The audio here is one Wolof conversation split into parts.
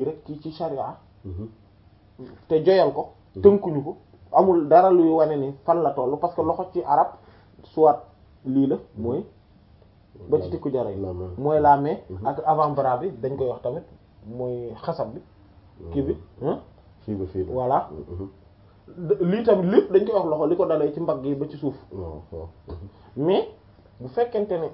rek ci ci sharia te joyal ko tënkuñu ko amul dara luy wane ni fan la toll parce que loxo ci arab soit lii la mooy ba ci tikku jara yi mooy la main ak avant-bras bi dañ koy wax tamit mooy xasab bi kii bi fii ba fii voilà lii tamit lépp dañ koy wax loxo li ko dalee ci mbagg yi ba ci suuf mais bu fekkente ne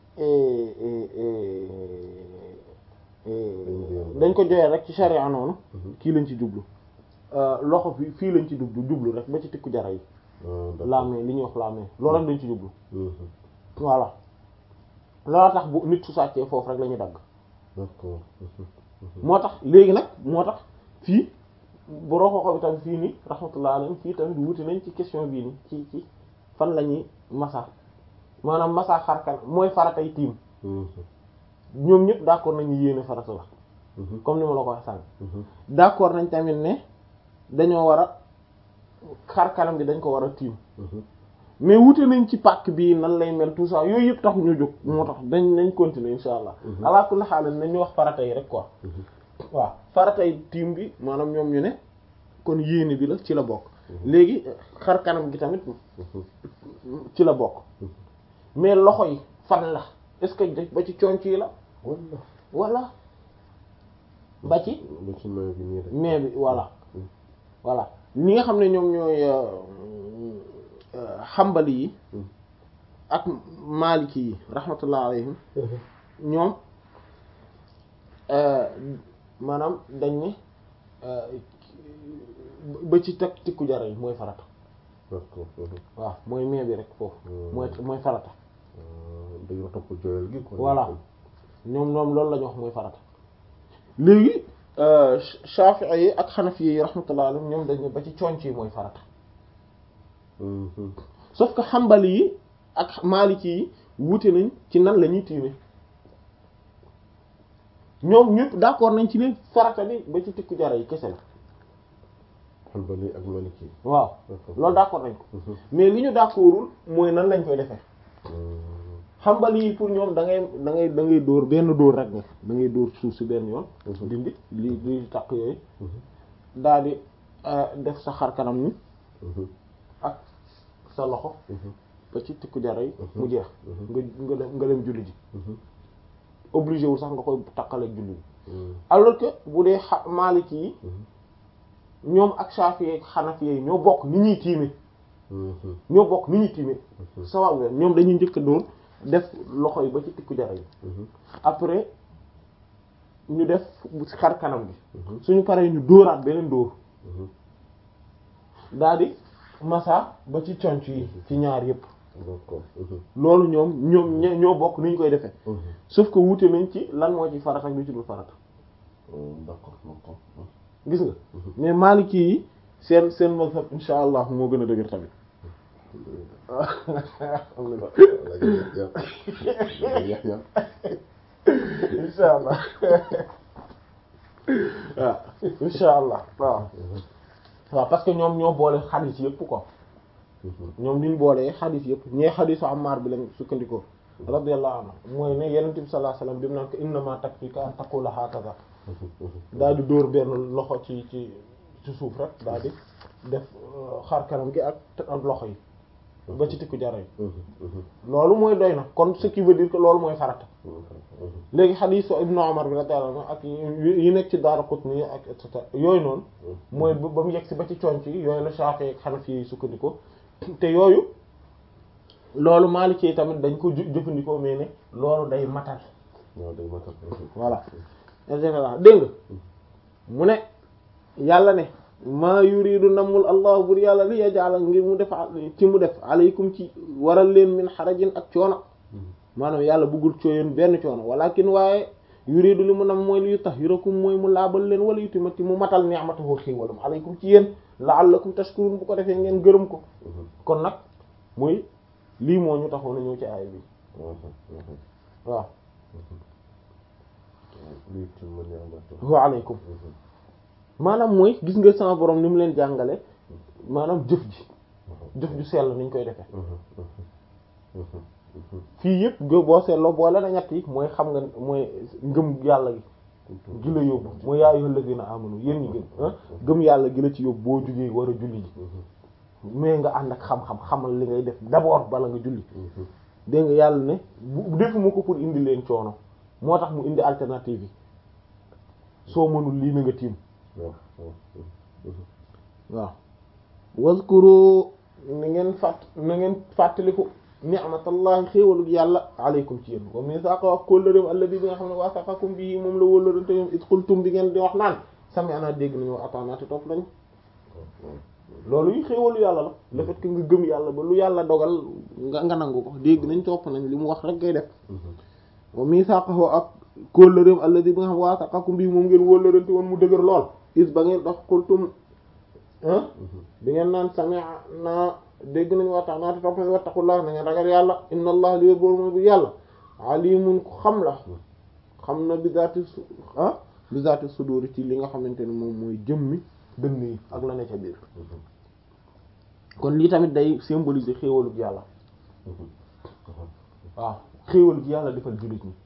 dañ ko joyal rek ci charia noonu kii lañ ci jublu loxo fi fii lañ ci jublu jublu rek ba ci tikku jara yi la main li ñuy wax la main loolu rek dañ ci jublu voilà loolu tax bu nit su sàccee foofu rek la ñuy dagg moo tax léegi nag moo tax fii boroo xooxo bi tamit fii nii rahmatullah alayhi fii tamit wuti nañ ci question bii nii ci ci fan la ñuy masa maanaam masa xarkan mooy faratay tiim ñoom ñëpp d'accord nañu yéene farata la comme ni ma la ko wax sànq d'accord nañ tamit ne dañoo war a xar kanam bi dañ ko war a tiim mais wute nañ ci pàcc bii nan lay mel tout ça yooyu yëpp tax ñu jóg moo tax dañ nañ continuer insha allah ala kulli haal nañ ñu wax farata yi rek quoi waaw faratay tiim bi maanaam ñoom ñu ne kon yéene bi la ci la bokk léegi xar kanam gi tamit ci la bokk mais loxo yi fan la est-ce que ba ci conc yi la wala ba ci mais bi voilà voilà ñi nga xam ne ñoom ñooy xambali yi ak maliki yi rahmatullah alayhim ñoom maanaam dañ ne ba ci teg tikku jara yi mooy farata waaw mooy mee bi rek foofu mooy mooy farata dañoo topp joyal gi voilà ñoom ñoom loolu la ñu wax mooy farata léegi Shafi'i yi ak Hanafi yi rahmatullah alayhim ñoom dañ ne ba ci conc yi mooy farata sauf que xambali yi ak maliki yi wuute nañ ci nan la ñuy tiime ñoom ñëpp d'accord nañ ci ne farata bi ba ci tikku jara yi kese la xambali ak maliki waaw loolu d'accord nañ ko mais li ñu d'accordul mooy nan lañ koy defee xambali yi pour ñoom da ngay da ngay da ngay dóor benn dóor rek nga da ngay dóor suuf si benn yoon dindi li li takk yooyu daal di def sa xar kanam ni ak sa loxo ba ci tikku jara yi mu jeex nga nga dem nga dem julli ji obligé wu sax nga koy takkale julli ji alors que bu dee xa Maliki yi ñoom ak Shafi ak Hanafi yi ñoo bokk ni ñuy tiime ñoo bokk ni ñuy tiime sawa ñoom dañuy njëkk a dóor def loxo yi ba ci tikku jara yi après ñu def xar kanam gi suñu paree ñu dóoraat beneen dóor daal di massa ba ci conc yi ci ñaar yépp loolu ñoom ñoom ñoo bokk ni ñu koy defee sauf que wuute nañ ci lan moo ci farata ak lu ci dul farata d'accord gis nga mais Maliki yi seen seen mazhab insha allah moo gën a dëgër tamit insha allah waaw insha allah waaw waaw parce que ñoom ñoo boole xadiis yëpp quoi ñoom liñ boolee xadiis yëpp ñee xadiisu Ammaar bi lañ sukkandikoo radiyallahu anhu mooy ne Yonent bi sallallahu alayhi wasallam bi mu naan ko innamaa takfiika an taqula hakaza daal di dóor benn loxo ci ci ci suuf rek daal di def xar kanam gi ak ak loxo yi ba ci tikku jara yi loolu mooy doy na kon ce qui veut dire que loolu mooy farata léegi xadiisu Ibnu Umar bi radiyallahu anhu ak yi nekk ci Daaraqutni ak et cetera yooyu noonu mooy ba mu yegg si ba ci conc yi yooyu la Shaafi'i ak Hanafi yi sukkandikoo te yooyu loolu Maliki yi tamit dañ ko jëfandikoo mais ne loolu day matal waaw day matal voilà et cetera dégg nga mu ne yàlla ne maa yuridu namul allah bur yàlla li yaj'ala ngir mu def ci mu def alaykum ci waral leen min xarajin ak coono maanaam yàlla bëggul cooyoon benn coono walakin waaye yuridu li mu nam mooy li yutahhirakum mooy mu laabal leen wala yutimati mu matal ni'matahu xéewalam alaykum ci yéen la'allakum tashkurun bu ko defee ngeen gërëm ko kon nag muy lii moo ñu taxoon a ñëw ci aaya bi waaw wa alaykum maanaam mooy gis nga sama borom ni mu leen jàngale maanaam jëf ji jëf ju sell niñ koy defee fii yëpp go boo seetloo boole na ñett yi mooy xam nga mooy ngëm yàlla gi gi la yóbbu mooy yaa ayyuhal ladina amanu yéen ñi gëm ah gëm yàlla gi la ci yóbbu boo jugee war a julli ji mais nga ànd ak xam-xam xamal li ngay def d'abord bala nga julli dégg nga yàlla ne bu defuma ko pour indi leen coono moo tax mu indi alternative yi soo mënul lii na nga tiim waaw wazkuru na ngeen fàtt na ngeen fàttaliku ni'matallahi xéewalug yàlla aleykum ci yéen wa mithaqa wax kóllëreem alladi bi nga xam ne wasaqakum bii moom la wóllërante ñoom it qultum bi ngeen di wax naan sami'na dégg nañu wa ata'na te topp nañ loolu yi xéewalu yàlla la le fait que nga gëm yàlla ba lu yàlla dogal nga nga nangu ko dégg nañ topp nañ li mu wax rek ngay def wa mithaqahu ak kóllëreem alladi bi nga xam ne wasaqakum bii moom ngeen wóllërante woon mu dëgër lool is ba ngeen dox qultum ah bi ngeen naan sami'na dégg nañu waxtaan naata topp nañ wattaqullah na ngeen ragal yàlla inna allah li wér boor mooy bu yàlla alimun ku xam la xam na bi zaati su ah bi zaati sudur ci li nga xamante ne moom mooy jëmmi dënn yi ak la ne ca biir kon lii tamit day symboliser xéewalug yàlla waaw xéewal gi yàlla defal jullit ñi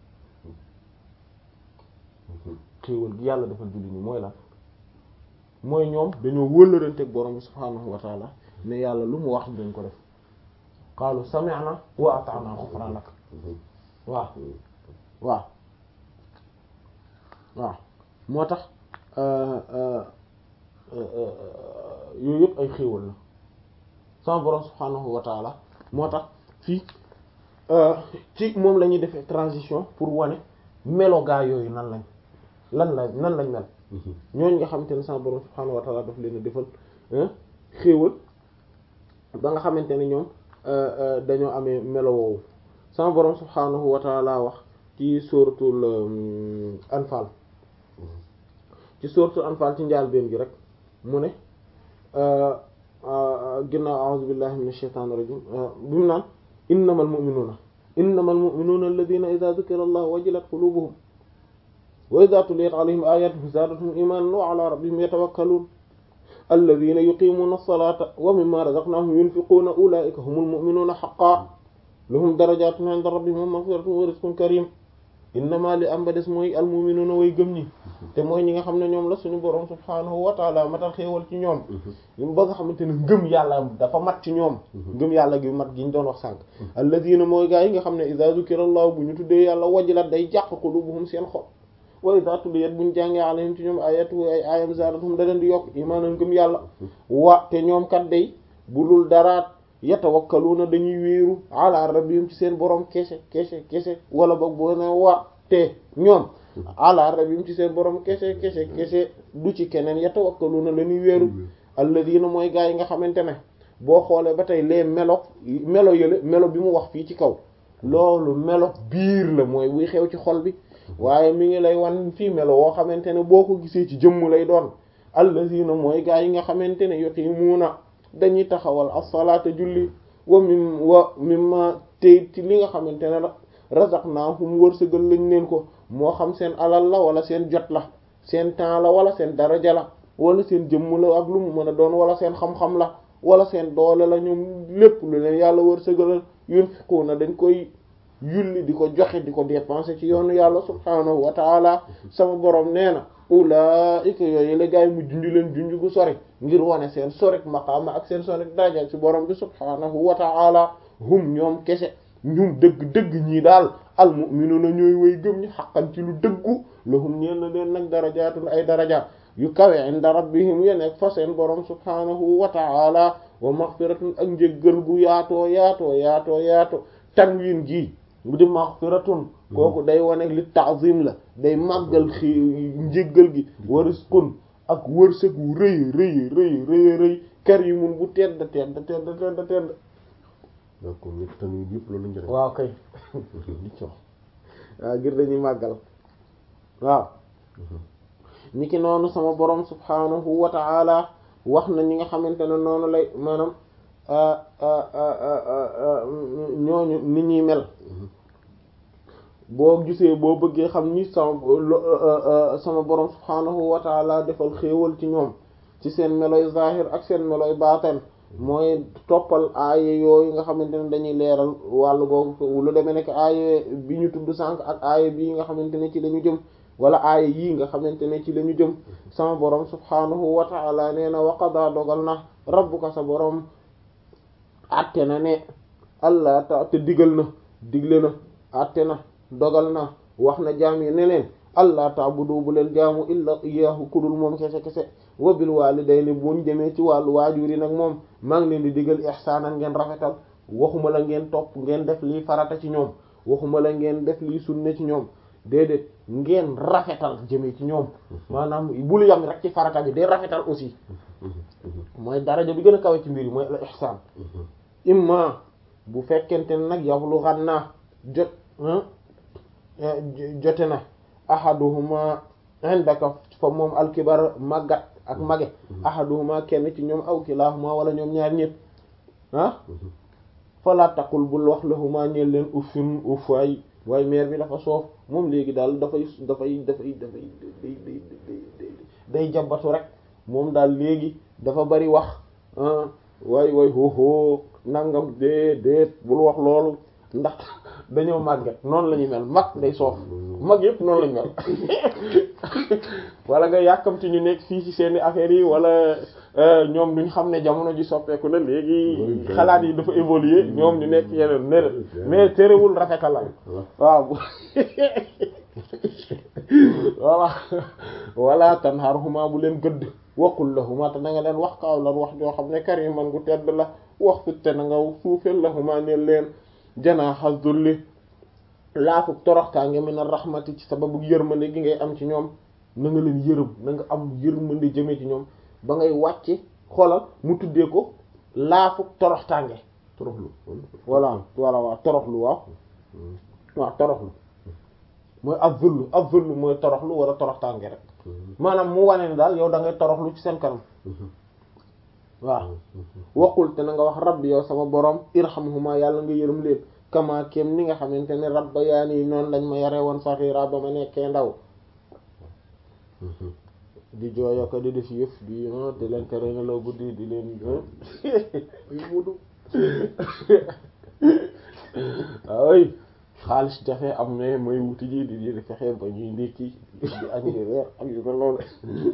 xéewal gi yàlla defal jullit ñi mooy la mooy ñoom dañoo wëllëranteeg borom bi subhaanahu wa taala ne yàlla lu mu wax dañ ko def qaalu sami'na wa ata'na ghufranak waaw waaw waaw moo tax yooyu yëpp ay xéewal la sama borom subhaanahu wa taala moo tax fii ci moom la ñuy defee transition pour wane melo gaa yooyu nan lañ lan la nan lañ mel ñooñ nga xamante ne sama borom subhaanahu wa taala daf leen a defal xéewal ba nga xamante ne ñoom dañoo amee melo woowu sama borom subhaanahu wa taala wax ci suratul anfal ci suratul anfal ci njaal benn gi rek mu ne ginnaaw a'udhu billahi minash shaitanir rajim bi mu naan innamal mu'minuna innamal mu'minuna alladhina idha dhukira allah wajilat qulubuhum wa idha tuliyat alayhim ayatuhu zadatuhum imanan wa ala rabbihim yatawakkalun alladhina yuqimuna as-salata wa mimma razaqnahum yunfiquna ulaika humul mu'minuna haqqan lahum darajatun 'inda rabbihim wa maghfiratun wa rizqun karim innama li am ba des mooy almu'minuna way gëm ñi te mooy ñi nga xam ne ñoom la suñu borom subhaanahu wa ta'ala matal xéewal ci ñoom ba nga xamante ne ngëm yàlla dafa mat ci ñoom ngëm yàlla gi mat gi ñu doon wax sànq alladhina mooy gaa yi nga xam ne idha zukira allah bu ñu tuddee yàlla wajilat day jàq qulubuhum seen xol wa idha tuliyat buñ jàngee alayhim ci ñoom ayatu ay ayam zadatuhum da leen di yokk imaanan ngëm yàlla wa te ñoom kat day bu dul daraat yatawakkaluna dañuy wéeru ala rabbihim ci seen borom kese kese kese wala boog boo ne wa te ñoom ala rabbihim ci seen borom kese kese kese du ci keneen yatawakkaluna la ñuy wéeru alladina mooy gaa yi nga xamante ne boo xoolee ba tey les melo melo yële melo bi mu wax fii ci kaw loolu melo biir la mooy buy xew ci xol bi waaye mi ngi lay wan fii melo woo xamante ne boo ko gisee ci jëmm lay doon alladina mooy gaa yi nga xamante ne yuqimuuna dañuy taxawal as-salaata julli wa mim wa mimma tey ci li nga xamante ne la razaqnaahum wërsëgal lañ leen ko moo xam seen alal la wala seen jot la seen temps la wala seen daraja la wala seen jëmm la ak lu mu mën a doon wala seen xam-xam la wala seen doole la ñoom lépp lu leen yàlla wërsëgalal yunfiquuna dañ koy yulli di ko joxe di ko dépenser ci yoonu yàlla subhaanahu wa taala sama borom nee na ulaa'ika yooyu la gaay mu junj leen junj gu sori ngir wane seen sorek maqaama ak seen sorek daraja ci borom bi subhaanahu wa ta'ala hum ñoom kese ñum dëgg dëgg ñii daal al mu'minuuna ñooy way gëm ñi xaqan ci lu dëggu lahum ñeen na leen nag darajaatun ay daraja yu kawe inda rabbihim ya nekk fa seen borom subhaanahu wa ta'ala wa maghfiratun ak njéggal gu yaatoo yaatoo yaatoo yaatoo tanwin gi bu di maghfiratun kooku day wane li ta'zim la day màggal xi njéggal gi wariskun ak wërsëg wu rëy rëy rëy rëy rëy karimun bu tedd tedd tedd tedd tedd d'accord ñett tamit yëpp loolu njëriñ waaw kay li ci wax waaw ngir dañuy màggal waaw niki noonu sama borom subhanahu wa ta'ala wax na ñi nga xamante ne noonu lay maanaam ñooñu ni ñuy mel boo gisee boo bëggee xam ni sama sama borom subhanahu wa ta'ala defal xéewal ci ñoom ci seen meloy zahir ak seen meloy baatin mooy toppal aaye yooyu nga xamante ne dañuy leeral wàllu googu lu demee nekk aaye bi ñu tudd sànq ak aaye bii nga xamante ne ci dañu jëm wala aaya yii nga xamante ne ci la ñu jëm sama borom subhaanahu wa ta'ala nee na wa qadaa dogal na rabbuka sa borom atte na ne allah ta te digal na digle na atte na dogal na wax na jaam yi ne leen allah ta'budu bu leen jaamu illa iyyahu kudul moom kese kese wa bil walidayni buñ jëmee ci wàllu waajur yi nag moom maa ngi leen di digal ihsaanan ngeen rafetal waxuma la ngeen topp ngeen def lii farata ci ñoom waxuma la ngeen def lii sunna ci ñoom déedéet ngeen rafetal jëmee ci ñoom maanaam bul yam rek ci farata bi day rafetal aussi mooy daraja bi gën a kawe ci mbir yi mooy al ihsaan imma bu fekkente ne nag yablughanna jot jote na ahaduhuma indaka fa moom alkibar màggat ak mage ahaduhuma kenn ci ñoom aw kilahuma wala ñoom ñaar ñépp ah fala taqul bul wax lahuma ñeel leen uffin uff waay waaye mère bi dafa soof moom léegi daal dafay dafay dafay dafay day day day jabatu rek moom daal léegi dafa bari wax waay waay hoho nangam dee déet bul wax loolu ndax dañoo màgget noonu la ñuy mel mag day soof mag yëpp noonu lañu mel wala nga yàkkamti ñu nekk fii ci seeni affaires yi wala ñoom duñ xam ne jamono ji soppeeku na léegi xalaat yi dafa évoluer ñoom ñu nekk yeneen ne mais terewul rafetalal waaw voilà wala tanharhuma bu leen gëdd waqul lahuma te na nga leen wax kaaw lan wax joo xam ne kariman gu tedd la wax fitte na nga suufeel lahuma neen leen janaaxa zulli laafu toroxtaange min ar-rahmati ci sababu yërmande gi ngay am ci ñoom na nga leen yërëm na nga am yërmande jëme ci ñoom ba ngay wàcce xoolal mu tuddee ko laafu toroxtaange toroxlu voilà voilà waaw toroxlu waaw waaw toroxlu mooy az-zullu az-zullu mooy toroxlu wala toroxtaange rek maanaam mu wane ne daal yow da ngay toroxlu ci seen kanam waaw waqul te na nga wax rabbi yow sama borom irhamhuma yàlla nga yërëm leen kama kem ni nga xamante ne rabba yaa nii noonu lañ ma yare woon saxiira ba ma nekkee ndaw di jooyo ko di def yëf di di leen tere nelaw guddi di leen mudu ay xaalis jafe am ne mooy wuti ji di di fexe ba ñuy ndékki di añ di reer ak yu mel noonu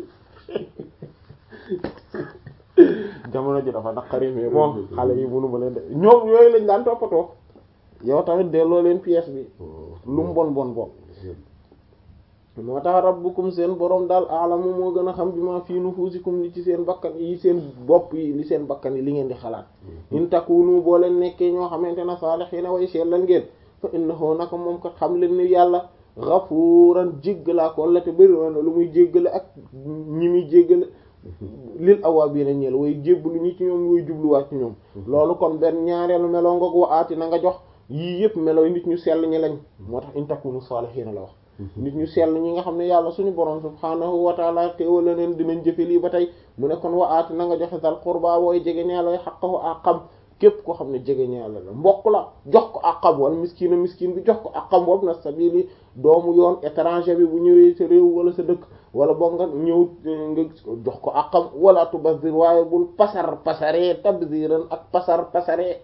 jamono ji dafa naqari mais bon xale yi mënu ma leen de ñoom yooyu lañ daan toppatoo yow tamit delloo leen pièce bi lu mu bon bon bon moo tax rabbukum seen borom daal alamu moo gën a xam bi ma fii nufusikum li ci seen bakkan yi seen bopp yi li seen bakkan yi li ngeen di xalaat in takunu boo leen nekkee ñoo xamante ne saalihiina way sellal ngeen fa innahu naka moom kat xam leen ni yàlla ghafuuran jéggalaa ko la te bëri woon lu muy jéggale ak ñi muy jéggale lil awaabiina ñeel way jébbalu ñi ci ñoom way jubluwaat ci ñoom loolu kon benn ñaareelu meloo ngoog wa aati na nga jox yii yëpp melooy nit ñu sell ñi lañ moo tax in takunu saalihiina la wax nit ñu sell ñi nga xam ne yàlla suñu borom subhaanahu wa taala teewal la leen dinañ jëfe lii ba tey mu ne kon wa aati na nga joxe sal qurba booy jege ñaaloy xaqahu àqam képp koo xam ne jege ñaala la mbokk la jox ko àqam wala miskina miskin bi jox ko àqam boobu na sabili doomu yoon étranger bi bu ñëwee sa réew wala sa dëkk wala boog nga ñëw nga jox ko àqam wala tubazir waaye bul pasar pasaree tabziran ak pasar pasaree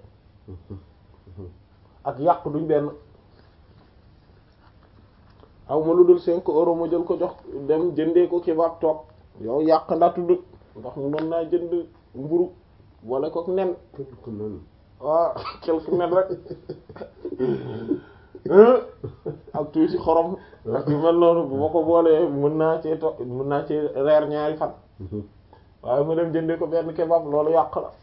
ak yàq duñ benn aw ma lu dul cinq euros ma jël ko jox dem jëndee ko kibaab toog yow yàq ndaa tudd ndax mu mën naa jënd mburu wala kook nen waaw quelque nen rek ak tuuti xorom ak yu mel noonu bu ma ko boolee mën naa cee to mën naa cee reer ñaari fan waaye ma dem jëndee ko benn kebab loolu yàq la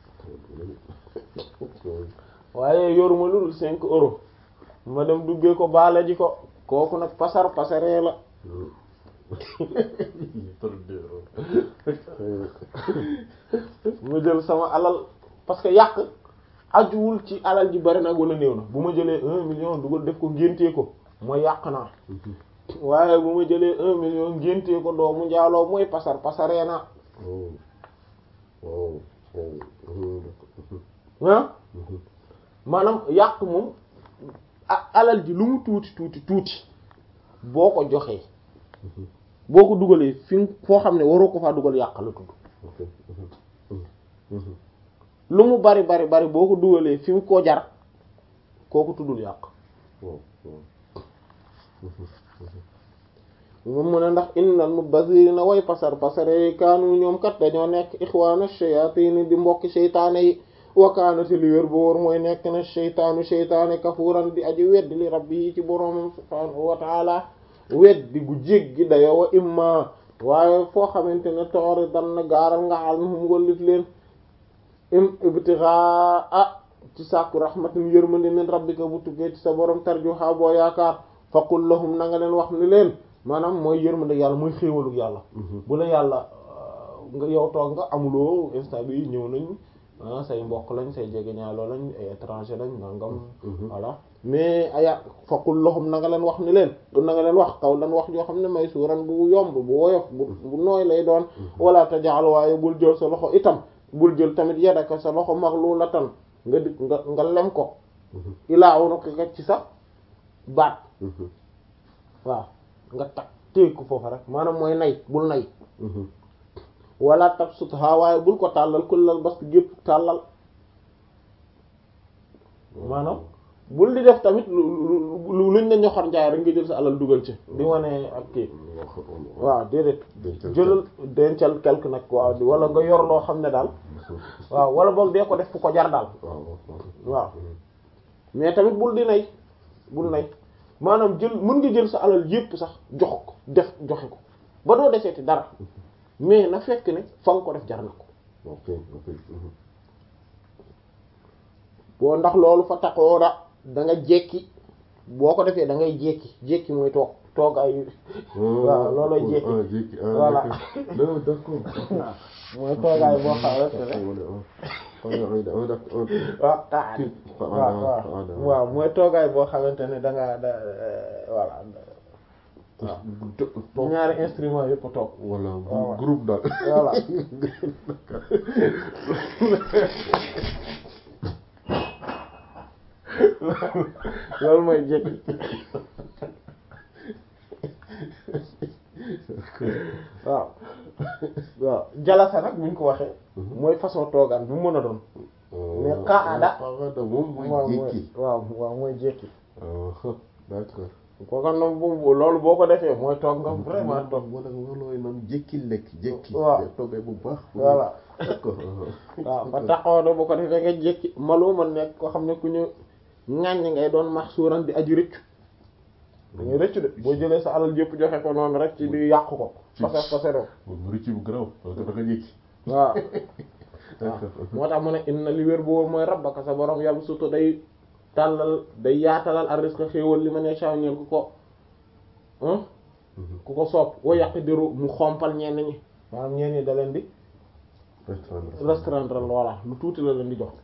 waaye yoruma lu dul cinq euros ma dem duggee ko baale ji ko kooku nag pasar pasaree la ma jël sama alal parce que yàq ajuwul ci alal ji bari nag wala néew na bu ma jëlee un million dugal def ko ngéntee ko mooy yàq naa waaye bu ma jëlee un million ngéntee ko doomu njaaloo mooy pasar pasaree naa ah maanaam yàq moom alal ji lu mu tuuti tuuti tuuti boo ko joxee boo ko dugalee fi foo xam ne waroo ko faa dugal yàq la tudd lu mu bari bari bari boo ko dugalee fi mu ko jar kooku tuddul yàq moom mu ne ndax innal mubazzirina way pasar pasare kaanu ñoom kat dañoo nekk ixwaana shayatin di mbokki seytaane yi wa kaanati li wér bu wóor mooy nekk na seytaanu seytaane kafuuran di aji weddi li rabbi yi ci boroomam subhaanahu wa taala weddi gu jéggi dayo wa imma waaye foo xamante ne toori dan na gaaral nga xal hum ngollif leen im ibtigaa ci sàkku rahmatin yërmande min rabbika bu tukkee ci sa borom tarjuha boo yaakaar faqul lahum na nga leen wax ni leen maanaam mooy yërmande yàlla mooy xéewalug yàlla bu la yàlla nga yow toog nga amuloo instant bi ñëw nañ ah say mbokk lañ say jegeñaaloo lañ ay étranger lañ nangam voilà mais aya faqul lahum na nga leen wax ni leen na nga leen wax kaw lan wax joo xam ne may suuran bu yomb bu woyof bu bu nooy lay doon wala tajal waaye bul jël sa loxo itam bul jël tamit yadaka sa loxo maglulatan nga di nga nga lem ko ilaa unuqika ci sa baat waaw nga tag téeg ko foofa rek maanaam mooy nay bul nay wala tabsutha waaye bul ko tàllal kullal bast gépp tàllal maanaam bul di def tamit lu lu luñ ne ñoxor njaay rek nga jël sa alal dugal ci di wane ak kii waaw déedéet jëlal dencal quelque nag waaw wala nga yor loo xam ne daal waaw wala boog dee ko def fu ko jar daal waaw mais tamit bul di nay bul nay maanaam jël mën nga jël sa alal yépp sax jox ko def joxe ko ba doo deseeti dara mais na fekk ne fa nga ko def jar na ko boo ndax loolu fa taxoora da nga jekki boo ko defee da ngay jekki jekki mooy toog toog ay waaw loolooy jekki voilà mooy toogaay boo xamante ne waaw taa waaw waaw waaw mooy toogaay boo xamante ne da nga da voilà waaw ñaari instrument yëpp toog voilà groupe daal voilà loolu mooy jekki waaw waaw jalasa nag buñ ko waxee mooy façon toogaan bu mën a doon mais qaada moom mooy jékki waaw waaw mooy jékki d'accord kooka nag bu loolu boo ko defee mooy toog nga vraiment toog moo tax loolooy naan jékki lekk jékki waaw toogee bu baax voilà d'accord waaw ba taxawoo boo ko defee nga jékki malu man nekk koo xam ne ku ñu ŋàññ ngay doon max suuran di aju rëccu dañuy rëccu de boo jëlee sa alal yëpp joxe ko noonu rek ci di yàq ko fase fase do moom rëcc bu garaaw parce que da nga jékki waaw waaw moo tax mu ne inna li wér boobu mooy rabbaka sa borom yam surtout day tàllal day yaatalal ar-rizqa xéewal li ma ne saa ñeel ku ko ku ko sopp wa yàq diru mu xompal ñenn ñi maanaam ñenn ñi da leen di restreindre voilà lu tuuti la leen di jox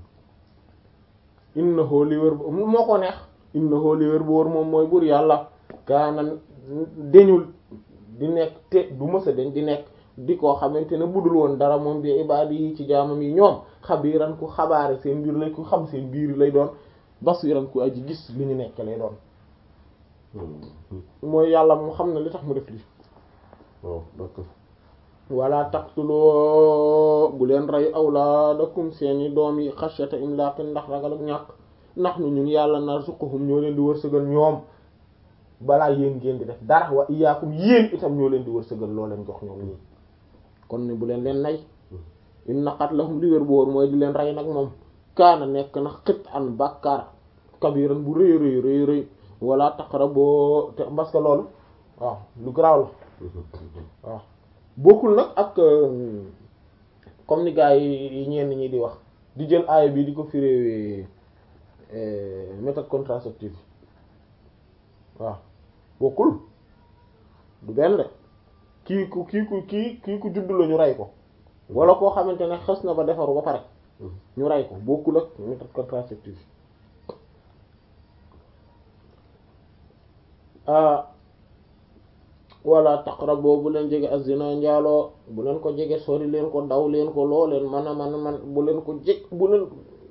innahu li wér moo ko neex innahu li wér bu wóor moom mooy buur yàlla kaana deñul di nekk te du mësa deñ di nekk di koo xamante ne budul woon dara moom bi ibaadi yi ci jaamam yi ñoom xabiiran ku xabaare seen biir lay ku xam seen biir lay doon basiiran ku aji gis li ñu nekk lay doon mooy yàlla mu xam ne li tax mu def lii waaw d'accord wala taqtuloo bu leen rey awlaadakum seeni doom yi xashyata imlaaqin ndax ragal ak ñàkk ndax nu ñun yàlla narzuquhum ñoo leen di wërsëgal ñoom balaa yéen ngeen di def dara wa iyaakum yéen itam ñoo leen di wërsëgal loo leen jox ñoom ñii kon ne bu leen leen nay inna qatlahum li wér boor mooy di leen rey nag moom kaana nekk na xit an bàkkaar kabiran bu rëy rëy rëy rëy wala taqraboo te parce que loolu waaw lu garaaw la waaw bokkul nag ak comme ni gars yi ñenn ñi di wax di jël aaya bi di ko firé méthode contraceptive waaw bokkul du benn de kii ku kii ku kii kii ku judd la ñu rey ko wala koo xamante ne xës na ba defaru ba pare ñu rey ko bokkul ak méthode contraceptive wala taqrabu bu leen jege azina njaaloo bu leen ko jege sori leen ko daw leen ko loo leen man a man man bu leen ko jeg bu leen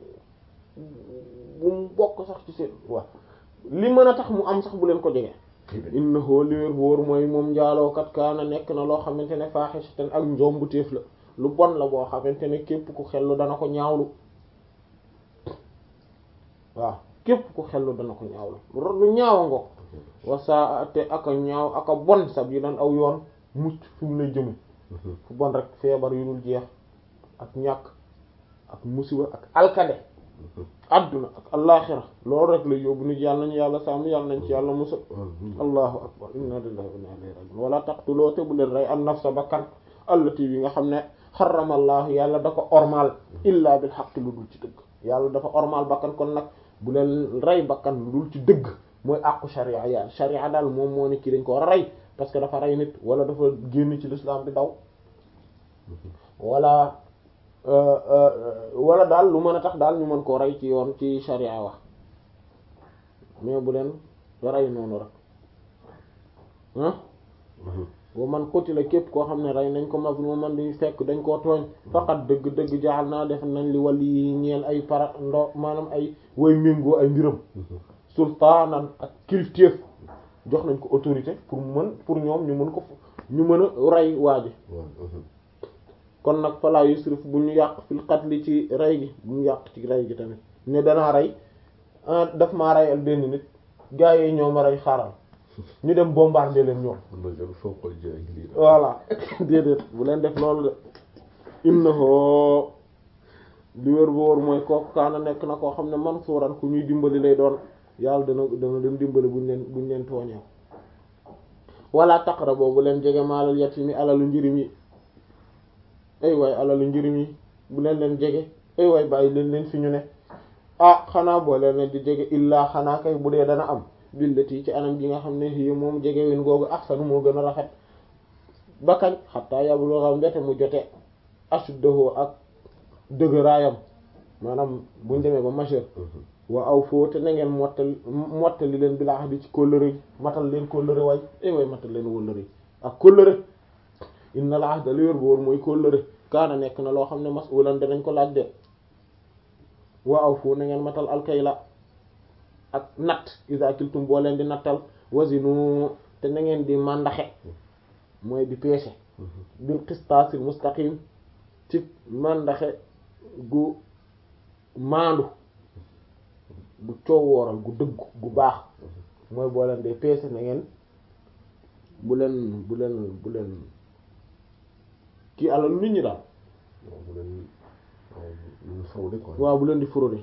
bu mu bokk sax ci seen waaw li mën a tax mu am sax bu leen ko jege innahu li wér bu wóor mooy moom njaaloo kat kaana nekk na loo xamante ne faaxisatan ak njombu téef la lu bon la boo xamante ne képp ku xellu dana ko ñaawlu waaw képp ku xellu dana ko ñaawlu lu ñaawa ngo wasaa te aka ñaaw aka bon sabilan aw yoon mucc fi mu lay jëme fu bon rek feebar yu dul jeex ak ñàkk ak musiba ak alkade adduna ak allaaxira loolu rek la yóbbu nit yàlla nañu yàlla sàmm yàlla nañ ci yàlla musal allahu akbar inna lillahi wa inna ilayhi raji'un wala taqtuloo te bu leen rey an nafsa bakkan allati bi nga xam ne xaramallahu yàlla da ko ormal illa bil haqq lu dul ci dëgg yàlla dafa ormal bakkan kon nag bu leen rey bakkan lu dul ci dëgg mooy àqu sharia ya sharia daal moom moo ne kii dañ ko war a rey parce que dafa rey nit wala dafa génn ci l'islam di daw wala wala daal lu mën a tax daal ñu mën koo rey ci yoon ci sharia wax mais bu leen rey noonu rek ah wa man qutila képp koo xam ne rey nañ ko mazluman di fekk dañ koo tooñ faqat dëgg-dëgg jaaxal naa def nañ li wàll yi ñeel ay para ndo maanaam ay way méngoo ay mbiram sultaanan ak kilifteef jox nañ ko autorité pour mën pour ñoom ñu mën ko ñu mën a rey waaji kon nag falaa yusrif bu ñu yàq fil qatli ci rey gi bu ñu yàq ci rey gi tamit ne danaa rey daf maa reyal benn nit gaa yi ñoo ma rey xaaral ñu dem bombarder leen ñoom voilà déedéet bu leen def loolu de innahu li wér bu wóor mooy kooku kaana nekk na koo xam ne mansuuran ku ñuy dimbali lay doon yàlla dana dana leen dimbali buñ leen buñ leen tooñee wala taqrabu bu leen jege maalal yatimi alalu njirim yi ay waay alalu njirim yi bu leen leen jege ay waay bàyyi leen leen fi ñu ne ah xanaa boo leen leen di jege illaa xanaa kay bu dee dana am billati ci anam gi nga xam ne yi moom jege win googu ahsanu moo gën a rafet ba kañ xataa yablugha mbete mu jote ashuddahu ak dëgëraayam maanaam buñ demee ba majeur wa aw foo te na ngeen mottali mottali leen bi laa di ci kóllëre yi matal leen kóllëre waay ay waay matal leen kóllëre yi ak kóllëre inna al ahda li wér bu wóor mooy kóllëre kaana nekk na loo xam ne mas'ulan danañ ko laaj de wa aw foo na ngeen matal alkayla ak natt iza kiltum boo leen di nattal wazinu te na ngeen di màndaxe mooy di peese bil qistaasil mustaqim ci màndaxe gu maandu gu coowooral gu dëgg gu baax mooy boo leen dee peese na ngeen bu leen bu leen bu leen kii alal nit ñi daal waaw bu leen di fraude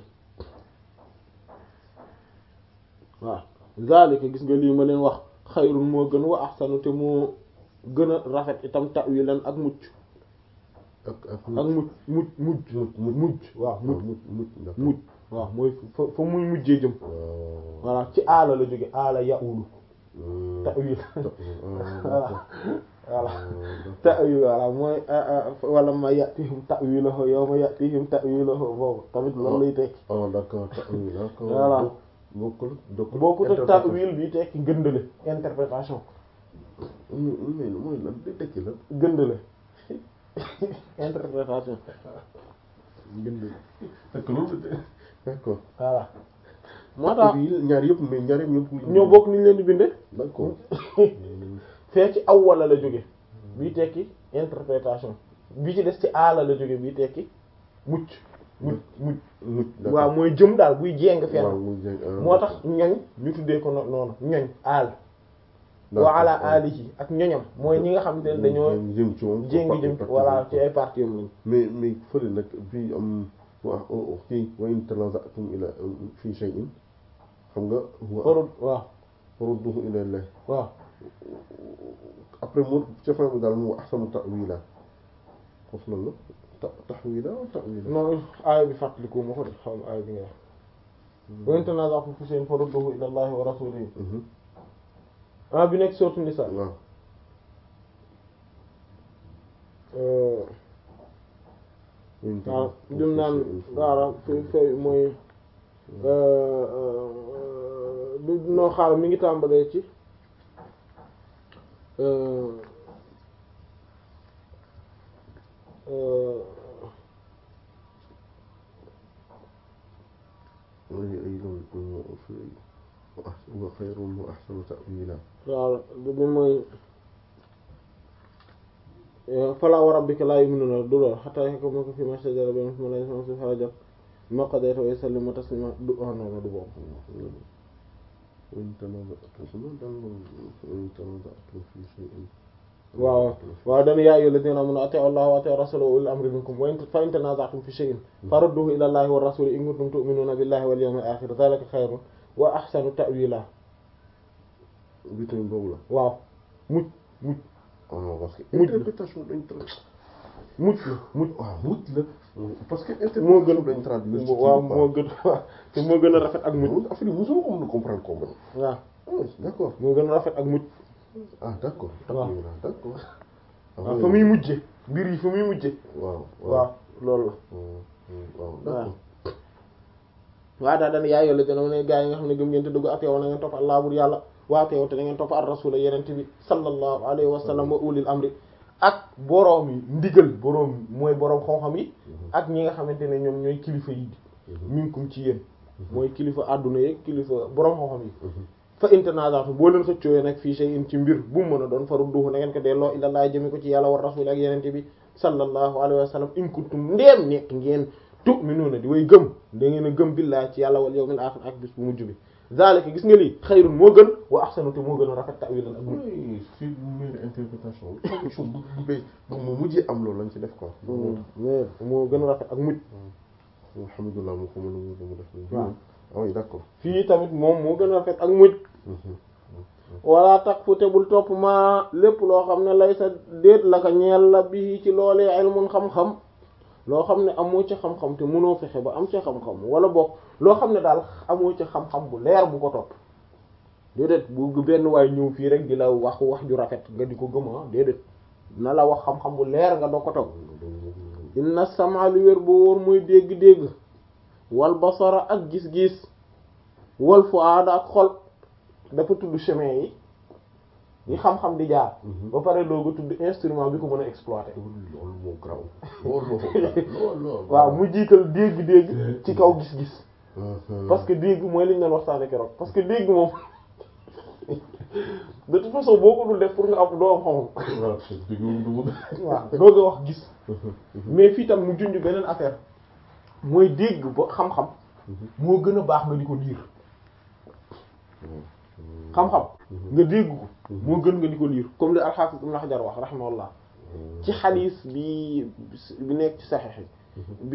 waaw zalika gis nga lii ma leen wax xayrun moo gën wa ahsanu te moo gën a rafet itam ta'wilan ak mucc ak ak ak mucc mucc mucc mucc waaw mucc mucc waaw mooy fa fa muy mujjee jëm voilà ci aala la jóge aala ya'ulu ta'wil voilà voilà ta'wil voilà mooy wala ma ya'tihim ta'wiluhu yawma ya'tihim ta'wiluhu boobu tamit loolu lay tekki oh d'accord ta'wil d'accord voilà bokkul bokkut ak ta'wil bi tekki gëndale interprétation mais mooy lan di tekki lan gëndale interprétation gëndale d'accord voilà moo tax ñaar yëpp mais ñaar yëpp ñoo bokk ni ñu leen di bindee d'accord fee ci awwala la jóge bii tekki interprétation bi ci des ci aala la jóge bii tekki mucc mucc mucc mucc waaw mooy jëm daal buy jéng fenn waaw muy jéng moo tax ñoñ ñu tuddee ko noonu ñoñ aal wa ala alihi ak ñoñam mooy ñi nga xam ne dañoo jëm ci moom jéngi jëm voilà ci ay parties am lañ mais mais fële nag fii am wa kii wa in tanaza'tum ila fi shay'in xam nga farud waaw farudduhu ila Allah waaw après mu ca fin bi daal mu ahsanu ta'wila foofu lan la ta tahwila wa ta'wila non aaya bi fàttaliku ma ko de xaw ma aaya bi nga wax wa in tanaza'tum fi shay'in farudduhu ila Allah wa rasulihi ah bi nekk sourate Nisa waaw waaw dim naan waara fi fay mooy du noo xaaral mi ngi tàmbalee ci wa xayrun wa ahsanu ta'wila waaw bi mooy falaa wa rabbika laa yu'minuuna du lool hattaa yahkumuuka fiimaa shajara baynahum thumma laa yajiduuna fii anfusihim harajan mimmaa qadayta wa yusallimu tasliimaa du ah non du boobu وإن تنازعتم وإن تنازعتم في شيء waaw waaw dana yaa ayyuhal ladina amanu ati'u allaha wa ati'u rasulahu wa ulil amri minkum wa in fa in tanaza'tum fi shay'in farudduhu ila allahi wa rasuli in kuntum tu'minuna billahi wal yawmil akhir dhalika khayrun wa ahsanu ta'wila bi tamit boobu la waaw mucc mucc ah non parce que Mujj la. interprétation dañ tra mucc la mucc waaw mujj la parce que moo gën interprétation dañ traduire ci kii waaw bi moo gën te moo gën a rafet ak mucc quoi affaire yi mosuma ko mën a comprendre ko man waaw ah d'accord moo gën a rafet ak mucc ah d'accord waaw. d'accord waaw fa muy mujje mbir yi fa muy mujje waaw waaw loolu la waaw d'accord waaw daal dana yaay yolla dina ne gaa yi nga xam ne gëm ngeen te dugg ateew na ngeen topp allah bur yàlla waa teew te da ngeen topp ar rasula yenent bi sallallahu alayhi wa sallam wa ulil amri ak boroom yi ndigal boroom mooy boroom xam-xam yi ak ñi nga xamante ne ñoom ñooy kilifa yi minkum ci yéen mooy kilifa àdduna yi kilifa boroom xam-xam yi fa internazaatu boo leen xëccoo nag fii shay'in ci mbir bu mu mën a doon farudduhu na ngeen ko delloo ilallah jëme ko ci yàlla war rasul ak yenente bi sallallahu alayhi wa sallam in kuntum ndeem nekk ngeen tu'minuuna di way gëm da ngeen a gëm billahi ci yàlla wal yawmil akhir ak bis bu mujj bi zalika gis nga lii xayrun moo gën wa ahsanu te moo gën a rafet ta'wilan ak mujj oui c'est une meilleure interprétation traduction bu bu bay moom mujjee am loolu lañ ci def quoi mais moo gën a rafet ak mujj alhamdulilah moo ko mën a mu mu def waaw ah oui d'accord fii tamit moom moo gën a rafet ak mujj wala tak fu te bul topp ma lépp loo xam ne lay sa déet la ko ñeel la bi ci loolee ilmun xam-xam loo xam ne amoo ci xam-xam te mënoo fexe ba am ci xam-xam wala bokk loo xam ne daal amoo ci xam-xam bu leer bu ko topp déedéet bu benn waay ñëw fii rek di la wax wax ju rafet nga di ko gëma déedéet na la wax xam-xam bu leer nga doo ko topp inna sama lu wér boo wóor muy dégg-dégg wal basara ak gis-gis wal fuaada ak xol dafa tudd chemin yi yi xam-xam di jaar ba pare dooga tudd instrument bi ko mën a exploiter loolu moo graw loolu moo loolu loolu waaw mu jiital dégg-dégg ci kaw gis-gis parce que dégg mooy li ñu doon waxtaane keroog parce que dégg moom de toute façon boo ko dul def pour nga am doo am xam-xam waaw dooga wax gis mais fii tam mu junj beneen affaire mooy dégg ba xam-xam moo gën a baax nga di ko liir xam-xam nga dégg ko moo gën nga di ko liir comme li al-Hafiz Ibn Hajar wax rahimahullah ci xadiis bi bi nekk ci saxiix yi